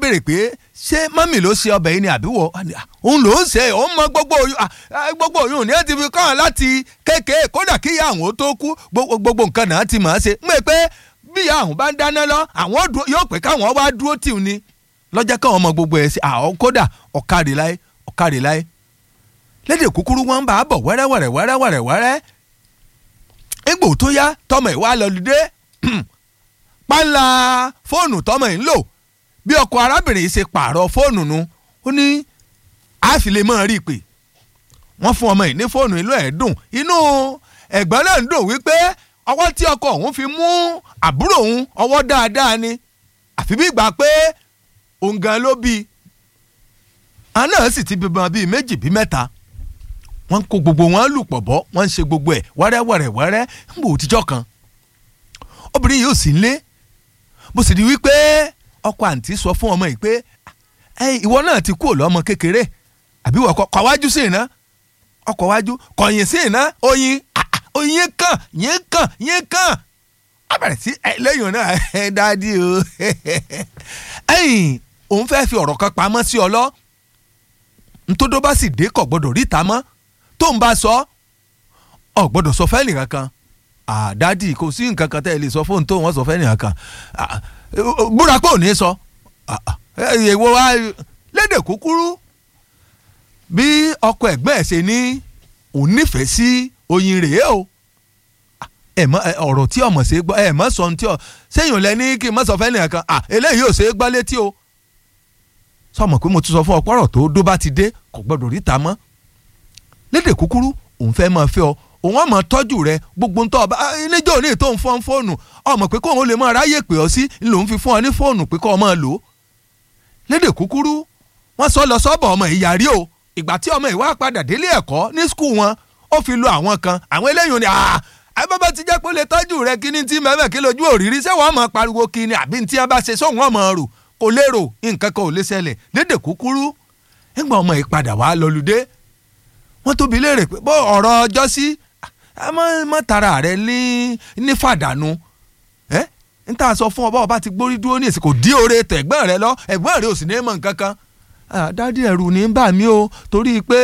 béèrè pé ṣé mọ́mì ló ṣe ọbẹ̀ yìí ni àbí wọ òun ló ń ṣe òun mọ gbogbo oyún gbogbo oyún ní ẹ ti fi kọ́ ọ láti kékeré kódà kí ìyá àwọn tó kú gbogbo nǹkan náà ti mọ̀ ọ́ ṣe ń pè pé bí ìyá àwọn bá ń dáná lọ àwọn yóò pé káwọn wá dúró tì ní lọ́jọ́ káwọn ọmọ gbogbo ẹ̀ ṣe àwọn kódà ọ̀kadì láyé ọ̀kadì láyé lédè kúkúrú wọn bá a bọ̀ wẹ́rẹ́wẹ́rẹ́ wẹ́rẹ́wẹ́rẹ́ wẹ́rẹ́ egbò tó yá tọmọ ìwà lọlùdé pálá fóònù tọmọ yìí ń lò bí ọkọ arábìnrin yìí ṣe pààrọ̀ fóònù nu ó ní àfi lè máa rí i pé wọ́n fún ọmọ yìí ní fóònù inú ẹ̀ dùn inú ẹ̀gbọ́n náà ń dùn wípé ọwọ́ tí ọkọ òun fi mú àbúrò òun ọwọ́ dáadáa ni àfi bí ìgbà pé òun gan ló bí i àná sì ti bímọ bíi méjì bíi mẹ́ta wọ́n kó gbogbo wọn lù pọ̀ bọ́ wọ́n ń ṣe gbogbo ẹ̀ wẹ́rẹ́wẹ́rẹ́ wẹ́rẹ́ ń bò òtijọ́ kan obìnrin yìí ò sí nílé bó sì di wípé ọkọ àǹtí sọ fún ọmọ yìí pé ìwọ náà ti kúrò lọ́mọ kékeré àbí wọ́n kọ́ wájú sí iná ọkọ̀ wájú kọ̀yìn sí iná oyin oyin kàn yín kàn yín kàn á bẹ̀rẹ̀ sí lẹ́yìn náà ẹ dáadé o ẹ̀yìn òun fẹ́ fi ọ̀rọ̀ kan pamọ́ sí ọ lọ ntòdó bá sì dé kọ̀ gbọ́dọ̀ ríta mọ́ tó ń bá sọ ọ gbọ́dọ̀ sọ fẹ́ nìkan kan àdádì kò sí nǹkan kan tẹ́ ẹ lè sọ fóun tó wọ́n sọ fẹ́ nìkan kan búra pé ò ní sọ èèwọ̀ wa lédè kúkúrú bí ọkọ ẹ̀gbẹ́ ẹ̀ ṣe ní òun nífẹ̀ẹ́ sí oyin rèé o ẹ mọ ọ̀rọ̀ tí ọmọ ṣe gbọ́ ẹ mọ sọ ní tí ọ sẹ́yìn lẹ ní kí n mọ sọ fẹ́ nìkan kan eléyìí ò ṣe é gbọ́ létí o sọmọ pé mo ti sọ fún ọ pọ́rọ̀ tó dó bá ti dé kò gbọdọ̀ ríta mọ́ lédè kúkúrú òun fẹ́ máa fẹ́ ọ òun ọmọ tọ́jú rẹ gbogbo ń tọ́ ọba níjọ́ òní tó ń fọ́n fóònù ọmọ pé kóun lè máa ráyè pè ọ́ sí lòun fi fún ọ ní fóònù pé kó o máa lò ó lédè kúkúrú wọ́n sọ lọ sọ́bọ̀ ọmọ ìyàrí o ìgbà tí ọmọ ìwà padà délé ẹ̀kọ́ ní skul wọn ó fi lo àwọn kan àwọn eléyìí ni àbábá ti jẹ́ pé ó lè tọ́jú rẹ kí ni tí mẹ́fẹ̀ kí lójú òrírí ṣé wọ́n máa pariwo kí ni àbí tí wọ́n bá ṣe sóhun ọmọ rò kò lérò nǹkan kan ò lè ṣẹlẹ̀ lédè kúkúrú nígbà ọmọ ìpadà wàá lọlùdé wọ́n tóbi léèrè pé bó ọ̀rọ̀ ọjọ́ sí mọ́ tara rẹ ní ní fàdánù ẹ́ n ta sọ fún ọba ọba ti gbórí dúró ní èsì kò dí oore tẹ̀gbọ́n rẹ lọ ẹ̀gbọ́n rẹ ò sì ní mọ̀ nǹkan kan dádì ẹ̀rù ní bà mí o torí pé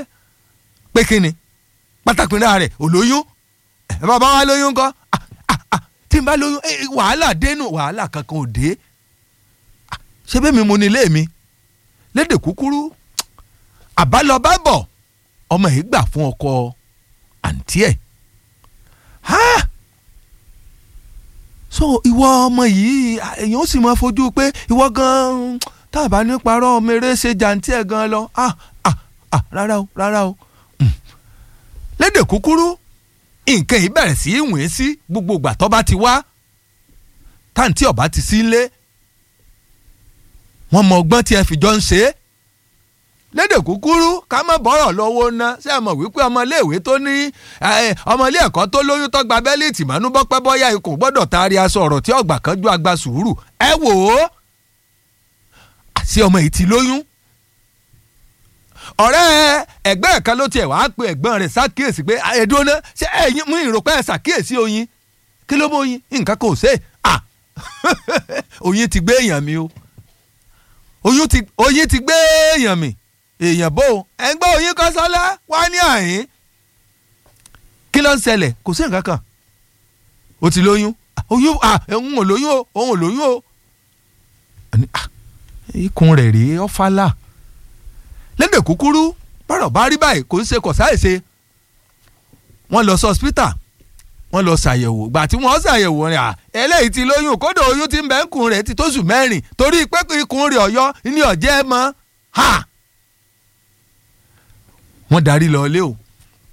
pé kíni pátákì náà rẹ̀ ò lóyún ẹ̀ bàbá wa lóyún kọ́ tí n bá lóyún wàhálà dénú wàhálà kankan ò dé ṣé bẹ́ẹ̀ mi mo ní ilé mi lédè kúkúrú àbálọbá bọ̀ ọmọ yìí gbà fún ọkọ àǹtí ẹ̀ so ìwọ ọmọ yìí èèyàn ó sì máa fojú pé ìwọ gan táàbà ní parọ́ ọmọ eré ṣe jàǹtí ẹ̀ gan lọ ah ah ah rárá o rárá o lédè kúkúrú nǹkan yìí bẹ̀rẹ̀ sí í wìn sí gbogbo ìgbà tó bá ti wá táǹtí ọ̀bá ti sí lé wọ́n mọ ọgbọ́n tí ẹ fi jọ ń ṣe é lédè kúkúrú ká má bọ́rọ̀ lọ́wọ́ ná ṣé ẹ mọ̀ wípé ọmọléèwé tó ní ọmọlé ẹ̀kọ́ tó lóyún tó gba bẹ́líìtì mọ́nú bọ́pẹ́ bọ́yá ikùn gbọ́dọ̀ taari aṣọ ọ̀rọ̀ tí ọgbà kan ju agba sùúrù ẹ wò ó àti ọmọ yìí ti lóyún ọ̀rẹ́ ẹ̀gbẹ́ ẹ̀ka ló tiẹ̀ wàá pe ẹ̀gbọ́n rẹ̀ ṣàkíyèsí pé ẹ̀dọ́nà ṣé ẹ̀yin mú ìròpẹ́ ẹ̀ ṣàkíyèsí oyin kí ló mú oyin nǹkan kan ò ṣe à oyin ti gbé èèyàn mi o oyin ti oyin ti gbé èèyàn mi èèyàn bò ẹgbẹ́ oyin kan sọ́lá wá ní àyín kí ló ń ṣẹlẹ̀ kò sí nǹkan kan o ti lóyún oyún òun ò lóyún o òun ò lóyún o ikùn rẹ̀ rèé ọ́fàlà lédè kúkúrú bọ́rọ̀ bá rí báyìí kò ń ṣe kọ̀ sáìṣe wọ́n lọ sí hospital wọ́n lọ ṣàyẹ̀wò gbà tí wọ́n ṣàyẹ̀wò rẹ̀ à eléyìí ti lóyún kódà oyún ti ń bẹ́ ń kun rẹ̀ ti tóṣù mẹ́rin torí pé ikùn rẹ̀ ọ̀yọ́ ní ọ̀jẹ́ mọ́ ha wọ́n darí lọ ilé o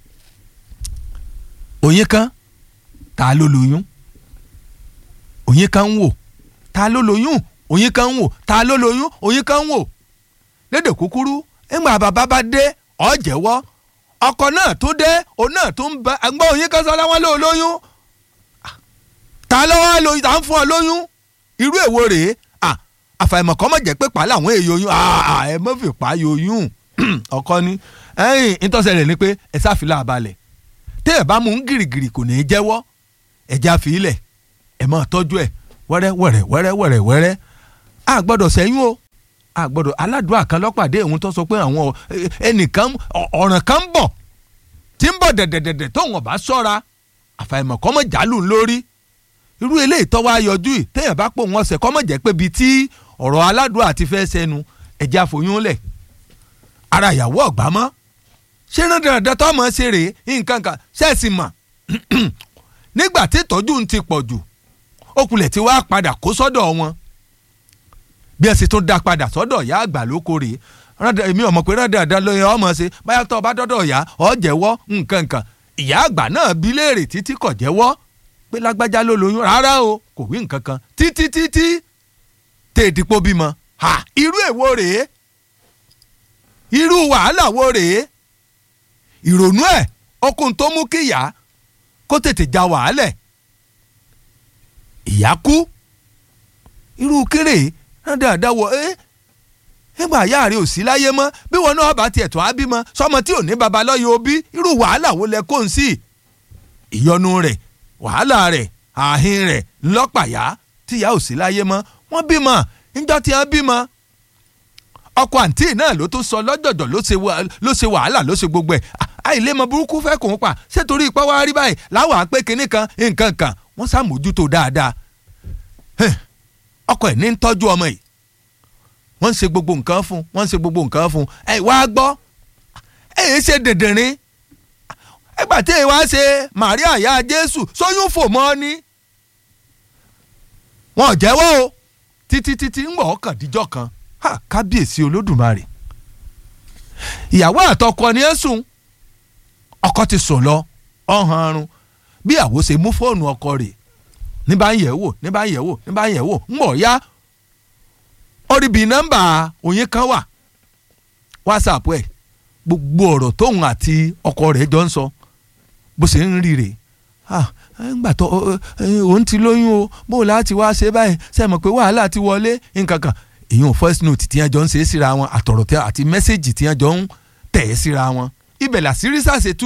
oyin kan ta ló lóyún oyin kan ń wò ta ló lóyún oyin kan ń wò ta ló lóyún oyin kan ń wò lédè kúkúrú ńgbà bàbá bá dé ó jẹ́wọ́ ọkọ náà tó dé òun náà tó ń bá ẹgbẹ́ oyin kan sọ láwọn ló lóyún ta ló wá lóyún ta ń fún ọ lóyún irú èwo rèé àfàìmọ̀ kọ́ mọ̀ jẹ́ pé pàálà àwọn èèyàn oyún ẹ mọ̀ fi pa oyún ọkọ ni ẹyìn ìtọ́sẹ̀ rẹ̀ ni pé ẹ sáfìlà balẹ̀ téèyàn bá mú un gìrìgìrì kò ní í jẹ́wọ́ ẹ̀já fi ilẹ̀ ẹ̀ máa tọ́jú ẹ̀ wẹ́rẹ́ wẹ́rẹ́ wẹ́rẹ́ wẹ́rẹ́ wẹ́rẹ́ a gbọ́dọ̀ sẹ́yún o àgbọ̀dọ̀ aládùúgbò kan lọ́pàdé òun tó sọ pé àwọn ẹnìkan ọ̀ràn kan ń bọ̀ tí ń bọ̀ dẹ̀dẹ̀dẹ̀dẹ̀ tóun ọ̀bá sọ́ra àfàìmọ̀ kọ́mọ̀ jálù lórí irú eléyìí tọ́wọ́ ayọ̀jú yìí téèyàn bá pò wọ́n sẹ̀ kọ́mọ̀ jẹ́ pé bíi tí ọ̀rọ̀ aládùúgbò àti fẹ́ sẹ́nu ẹ̀jẹ̀ àfòyún lẹ̀ ara ìyàwó ọ̀gbá mọ́ ṣé rán dandan tó mọ̀ ṣe rèé nǹkan kan ṣẹ́ẹ̀sì mọ̀ nígbà tí ìtọ́jú ń ti pọ̀ jù okulẹ̀ tí wàá padà kó sọ́dọ̀ wọn bí ẹ sì tún dá padà sọ́dọ̀ ìyá àgbà lóko rèé èmi ọmọ pé rán dandan lóye ọmọ ṣe báyà tó o bá dọ́dọ̀ ìyá ọ jẹ́wọ́ nǹkan kan ìyá àgbà náà bí léèrè títí kò jẹ́wọ́ pé lágbájá ló lóyún rárá o kò wí nǹkan kan títí títí tèèdìpọ̀ bímọ ha irú èwo rèé irú wàhálà wo rèé ìrònú ẹ̀ okùn tó mú kí ìyá kó tètè já wàhálẹ̀ ìyá kú irú kéré dáadáa wọ ẹ nígbà ìyá rẹ ò sí láyé mọ́ bí wọn náà bá tiẹ̀ tó á bímọ sọmọ tí ò ní baba lọ́yọ̀ òbí irú wàhálà wo lẹ kó ń sí ìyọnu rẹ̀ wàhálà rẹ̀ àhín rẹ̀ ńlọ́pàyà tí ìyá ò sí láyé mọ́ wọ́n bímọ níjọ́ tí wọ́n bímọ ọkọ àǹtí náà ló tún sọ lọ́jọ̀jọ̀ ló ṣe wàhálà ló ṣe gbogbo ẹ̀ àìlèmọ burúkú fẹ́ kò ń pa ṣé torí ipá wá rí báyìí láwọn àpé kinní kan nǹkan kan wọ́n ṣàmójútó dáadáa ọkọ ẹ̀ ní ń tọ́jú ọmọ yìí wọ́n ń ṣe gbogbo nǹkan fún wọ́n ń ṣe gbogbo nǹkan fún ẹ wá gbọ́ ẹ yìí ṣe dèdèrìn ẹgbà tí ẹ wá ṣe Màríà ìyá Jésù sóyún fò mọ́ ni wọn ò jẹ́wọ́ o títí títí ń wọ̀ ọkàn díjọ́ kan ha kábíyèsí olódùmarè ìyàwó àtọkọ ni ẹ sùn ọkọ ti sùn lọ ọ̀hún arun bí àwo ṣe mú fóònù ọkọ rẹ̀ ní bá ń yẹ̀ wò ní bá ń yẹ̀ wò ní bá ń yẹ̀ wò ń bọ̀ ya oríbi nọ́mbà òyìn kan wà whatsapp ẹ̀ gbogbo ọ̀rọ̀ tóun àti ọkọ rẹ̀ jọ ń sọ bó ṣe ń rí rè ńgbà tó òun ti lóyún o bó o láti wá ṣe báyìí ṣe mọ̀ pé wàhálà ti wọlé nǹkan kan èyàn first note tí wọ́n jọ ń ṣe é síra wọn àtọ̀rọ̀ àti mẹ́sẹ̀gì tí wọ́n jọ ń tẹ̀ ẹ́ síra wọn ibẹ̀ làṣírí ṣàṣetú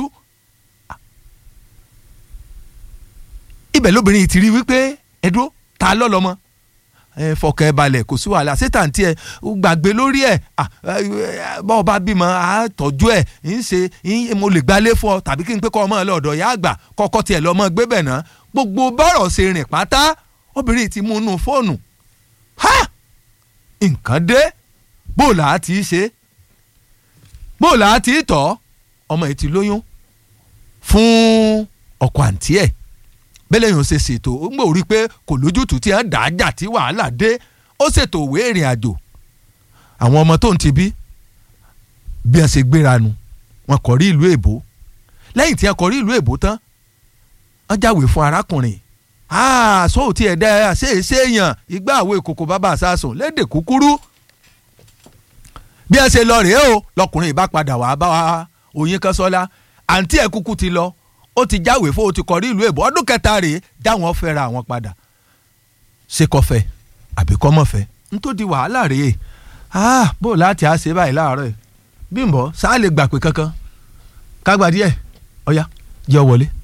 ibẹ̀ lóbìnrin yìí ti rí wípé ẹ̀dúró ta lọ́lọ́mọ ẹ fọkàn ẹ balẹ̀ kò sí wàhálà sétàǹtì ẹ gbàgbé lórí ẹ bá ọba bímọ á tọ́jú ẹ ń ṣe mo lè gbalé fún ọ tàbí kí n pé kọ́ ọmọ lọ́dọ̀ ìyá àgbà kọ́kọ́ tiẹ̀ lọ́mọ gbé bẹ̀ náà gbogbo bọ́rọ̀ ṣe rìn pátá obìnrin ti mú inú fóònù ha nǹkan dé bóòlà á ti ṣe bóòlà á ti tọ́ ọmọ yìí ti lóyún fún ọkọ àǹtí ẹ̀ bẹ́lẹ̀ yóò ṣe ṣètò ó ń gbọ́ rí pé kò lójútùú tí wọ́n dà á jà tí wàhálà dé ó ṣètò òwe ìrìn àjò àwọn ọmọ tó ń ti bí bí wọ́n ṣe gbéra nu wọ́n kọ̀ rí ìlú èbó lẹ́yìn tí wọ́n kọ̀ rí ìlú èbó tán wọ́n jáwèé fún arákùnrin sóò tí ẹ̀ dá ẹ ṣe é ṣe èèyàn ìgbà àwọ̀ ìkòkò bàbá àsásùn lédè kúkúrú bí ẹ ṣe lọ rèé o lọkùnrin ìbá padà wàá bá wa Oyin Kánṣọ́lá àǹtí ẹ̀ kúkú ti lọ ó ti jáwèé fún o ti kọrí ìlú èbó ọdún kẹta rèé dáwọn fẹ́ra àwọn padà ṣé kò fẹ́ àbí kò mọ̀ fẹ́ n tó di wàhálà rèé bó o láti á ṣe báyìí láàárọ̀ ẹ̀ Bímbọ́ sáà lè gbà pé kankan kágbà díẹ̀ ọ̀ya jẹ́ ọ wọlé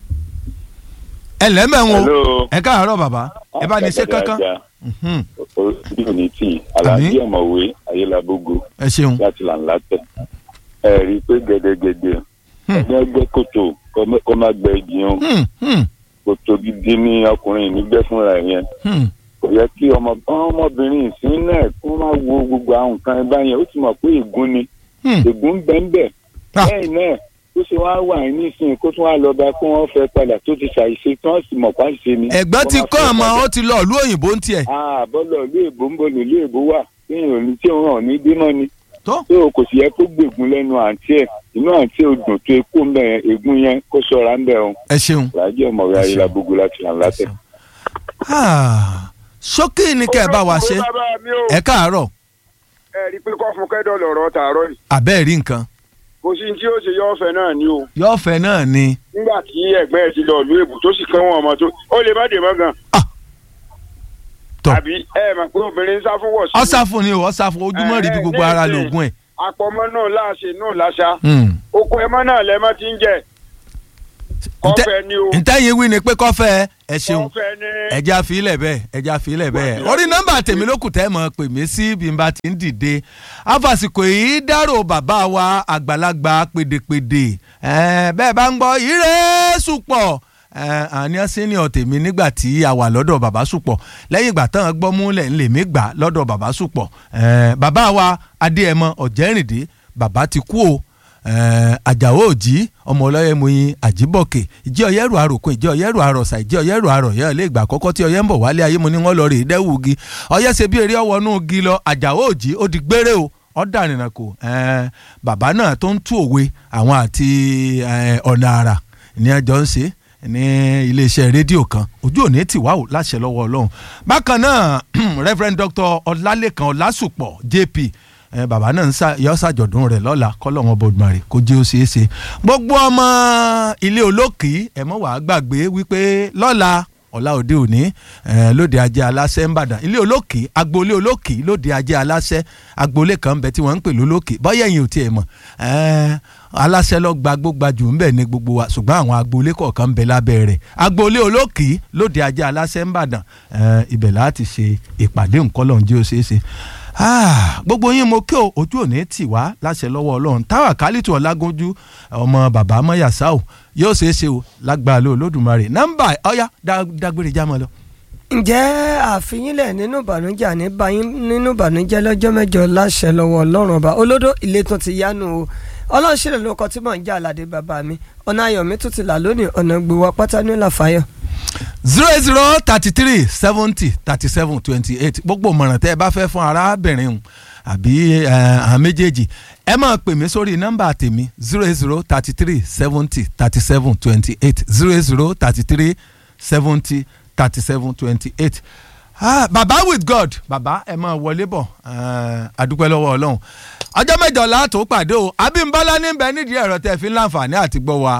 ẹ lẹ́mẹ̀wọ̀n o ẹ káàárọ̀ bàbá ẹ bá ní ṣe kankan. orí òní tí aláàbí ọ̀mọ̀wé ayélujábógo ẹ ṣeun láti là ń látẹ̀ ẹ rí i pé gẹ́gẹ́gẹ́gẹ́ ẹni ẹgbẹ́ kòtò kọ́ má gbẹ jìyàn kòtò gidi ní ọkùnrin nígbẹ́ fúnra yẹn kò yẹ kí ọmọbìnrin ìsín náà kó má wo gbogbo àwọn nǹkan ẹ báyẹn ó ti mọ̀ pé ègún ni ègún bẹ́ẹ̀ bẹ́ẹ̀ lẹ́yìn náà tó ṣe wá wà nísìnyí kó tún wá lọ bá kó wọn fẹ́ padà tó ti ṣàìṣe tí wọn sì mọ̀ pa ṣe ni. ẹ̀gbọ́n ti kọ́ àmọ́ ó ti lọ ìlú òyìnbó ń tiẹ̀. bọ́lọ̀ ìlú èbó ń bọ̀lọ̀ ìlú èbó wà téèyàn ò ní tí òun hàn ní bímọ ni. tó tó o kò sì yẹ kó gbègún lẹ́nu àǹtí ẹ̀ inú àǹtí ò dùn tó ekó ń bẹ̀ yẹn ègún yẹn kó ṣọ́ra ń bẹ̀ ọ́n. ẹ ṣeun. làájẹ́ ọmọwé ayélujábógo láti là ń látẹ̀. ṣókí ni kẹ́ ẹ bá wa ṣe ẹ káàárọ̀. ẹ rí i pé kọ́ fún kẹ́dọ̀ lọ̀rọ̀ tààrọ̀ yìí. àbẹ́ẹ̀ rí nǹkan kò sí tí ó ṣe yọ̀ọ̀fẹ́ náà ni o. yọ̀ọ̀fẹ́ náà ni. nígbà tí ẹ̀gbẹ́ ẹ̀ ti lọ ìlú èbù tó sì kán wọn ọmọ tó ó lè má dè mọ́ gan. tọ àbí ẹ mọ̀ pé obìnrin ń sá fún wọ̀ sí. ọ̀sáfún ni o ọ̀sáfún ojúmọ́ rí bí gbogbo ara lóògùn ẹ̀. àpọ̀mọ́ náà láàṣẹ náà láṣà. oko ẹmọ náà lẹ́mọ́ ti ń jẹ. kọ́fẹ́ ni o ntẹ́yìn wí ni pé kọ́fẹ́ ẹ ṣeun kọ́fẹ́ ni ẹja àfilẹ̀ bẹ́ẹ̀ ẹja àfilẹ̀ bẹ́ẹ̀ orí nọ́mbà tèmi ló kù tẹ́ mọ̀ pè mí sí bí n bá ti ń dìde afàsìkò yìí dárò bàbá wa àgbàlagbà pèdèpèdè ẹ, bẹ́ẹ̀ bá ń gbọ́ ire sùpọ̀ àní senior tèmi nígbà tí a wà lọ́dọ̀ bàbá sùpọ̀ lẹ́yìn ìgbà tán gbọ́ múlẹ̀ ń lè mí gbà lọ́dọ̀ bàbá sùpọ̀ ẹ, bàbá wa adéẹmọ ọ̀jẹ́rìndé bàbá ti kú o Eh, àjàwó òjì ọmọ ọlọ́yẹ moyin àjíbọ̀kẹ̀ ìjẹ́ ọ̀yẹ́rù àròkùn ìjẹ́ ọ̀yẹ́rù àròsà ìjẹ́ ọ̀yẹ́rù àròyẹ́ ilé ìgbà àkọ́kọ́ tí ọ̀yẹ́ ń bọ̀ wálé ayé mo ní wọ́n lọ rè é dẹ́wù gi ọ̀yẹ́ ṣe bí eré ọwọ́nú gi lọ àjàwó òjì ó di gbére o ọ̀dà nìyẹn kò bàbá náà tó ń tú òwe àwọn àti eh, ọ̀nà àrà ní ẹjọ́ ń ṣe ní iléeṣẹ́ rédíò kan ojú òní tì wá o láṣẹ lọ́wọ́ ọlọ́run bákan náà reverend dr ọlálẹ́kan ọlásùpọ̀ jp ẹ bàbá náà ń sá yọ ṣàjọ̀dún rẹ̀ lọ́la kọ́lọ́wọ́n bọ̀dùmarè kó jẹ́ ó ṣeé ṣe gbogbo ọmọ ilé olókì ẹ mọ̀ wàá gbàgbé wípé lọ́la ọ̀la òde òní ẹ lóde ajé aláṣẹ ńbàdàn ilé olókì agboolé olókì lóde ajé aláṣẹ agboolé kan bẹ tí wọ́n ń pè lólókì bọ́yẹ̀ yìí ò tiẹ̀ mọ̀ ẹ aláṣẹ lọ gba gbógbajù ńbẹ ní gbogbo wa ṣùgbọ́n àwọn agboolé kọ̀ọ̀kan ń bẹ lábẹ́ rẹ̀ agboolé olókì lóde ajé aláṣẹ ńbàdàn ẹ ibẹ̀ láti ṣe ìpàdé ńkọ́lọ́hún jí ó ṣeé ṣe Ah, gbogbo yín mo kí o ojú òní tì wá láṣẹ lọ́wọ́ ọlọ́run táwa kálítù ọlágúnjú ọmọ bàbá mọ́yàsá o yóò ṣeé ṣe o lágbára ló olódùmarè nọ́mbà ọ̀yá dágbére jámọ́ lọ. ǹjẹ́ àfihìnlẹ̀ nínú ìbànújẹ́ àní báyìí nínú ìbànújẹ́ lọ́jọ́ mẹ́jọ láṣẹ lọ́wọ́ ọlọ́run ọba olódó ilé tó ti yánu o ọlọ́run ṣẹlẹ̀ lóko tí mò ń jà aládé bàbá mi ọ̀nà ayọ̀ mi tún ti là lónìí ọ̀nà gbowó pátá ní làfáyọ̀ zero eight zero thirty three seventy thirty seven twenty eight gbogbo ìmọ̀ràn tẹ́ ẹ bá fẹ́ fún arábìnrin hùn àbí àwọn méjèèjì ẹ máa pè mí sórí nọ́mbà tèmi zero eight zero thirty three seventy thirty seven twenty eight zero eight zero thirty three seventy thirty seven twenty eight ah baba with god baba ẹ máa wọlé bọ̀ àdúpẹ́ lọ́wọ́ ọlọ́run ọjọ́ mẹ́jọ láàtò pàdé o abímbọ́lá níbẹ̀ nídìí ẹ̀rọ tẹ́ fi ń láǹfààní àti gbọ́ wa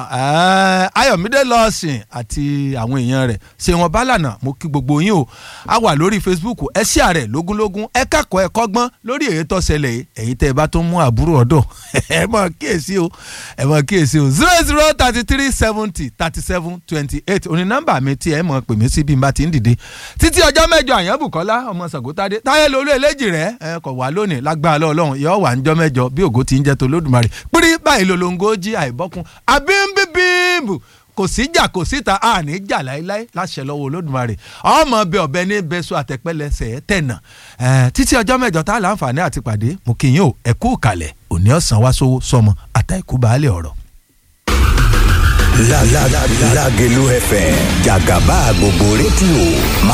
ayọ̀mídé lọ́ọ̀sìn àti àwọn èèyàn rẹ̀ ṣé wọn bá lànà mo kí gbogbo yín o a wà lórí facebook ẹ ṣí àrẹ lógúnlógún ẹ kẹ́kọ̀ọ́ ẹ kọ́gbọ́n lórí èyí tó ṣẹlẹ̀ yìí èyí tẹ́ ẹ bá tó mú àbúrò ọ̀dọ̀ ẹ mọ̀ kíyèsí o ẹ mọ̀ kíyèsí o zero zero thirty three seventy thirty seven twenty eight òní nọ́mbà mi tí ẹ mọ̀ pè mí sí bí n bá ti ń dìde títí ọjọ́ mẹ́jọ àyànbùkọ́lá ọmọ sàgótádé táyé lolú eléjì rẹ̀ ẹ kọ̀ wá lónìí lágbára lọ́ọ̀lọ́run yọ wà níjọ́ mẹ́jọ bí ògo ti ń jẹ́ tó lódùmarè pírí báyìí lolongo jí àìbọ́kun àbímbíbíìbù kò sí jà kò síta àní jà láéláé láṣẹ lọ́wọ́ olódùmarè ọmọ bẹ ọbẹ ní bẹsùn àtẹpẹlẹsẹ tẹnà títí ọjọ́ mẹ́jọ tá a láǹfààní àti pàdé mo kì í yín o ẹ kú kalẹ̀ òní ọ̀sán wá sówó sọmọ àtàìkú baálé ọ̀rọ̀. Lágẹ̀lú FM jàgàbá gbogbo rédíò